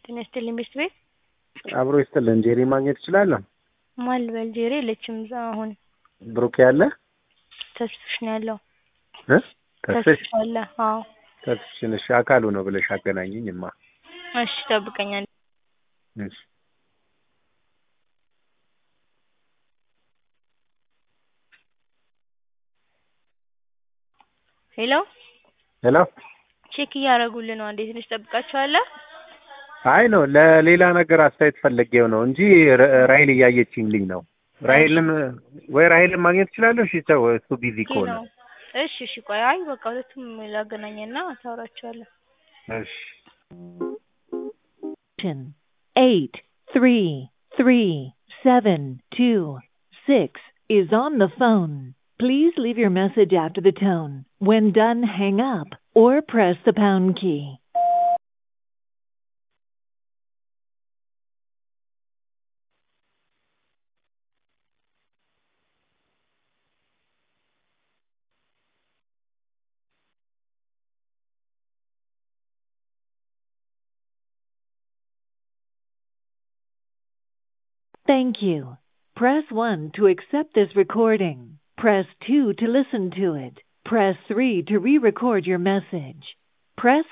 ጤና ይስጥልኝ ቤት ቤት አብሮ ይስጥልን። ጄሪ ማግኘት እችላለሁ? ማን ልበል? ጄሪ የለችም እዛ አሁን ብሩክ ያለ ተስፍሽ ነው ያለው። እ ተስፍሽ ተስፍሽ አለ። አዎ ተስፍሽን እሺ፣ አካሉ ነው ብለሽ አገናኝኝማ። እሺ ጠብቀኛል። እሺ ሄሎ ሄሎ። ቼክ እያደረጉልን ነው። እንዴት ነሽ? ጠብቃችኋለሁ። አይ ነው ለሌላ ነገር አስተያየት ፈልጌው ነው እንጂ ራ- ራሄል እያየችኝልኝ ነው። ራሄልን ወይ ራሄልን ማግኘት እችላለሁ? እሺ ተው፣ እሱ ቢዚ ከሆነ ነው። እሺ እሺ፣ ቆይ አይ በቃ ሁለቱም ላገናኘና ታወራቸዋለሁ። እሺ eight three three seven two six is on the phone. Please leave your message after the tone. When done, hang up or press the pound key. Thank you. Press 1 to accept this recording. Press 2 to listen to it. Press 3 to re-record your message. Press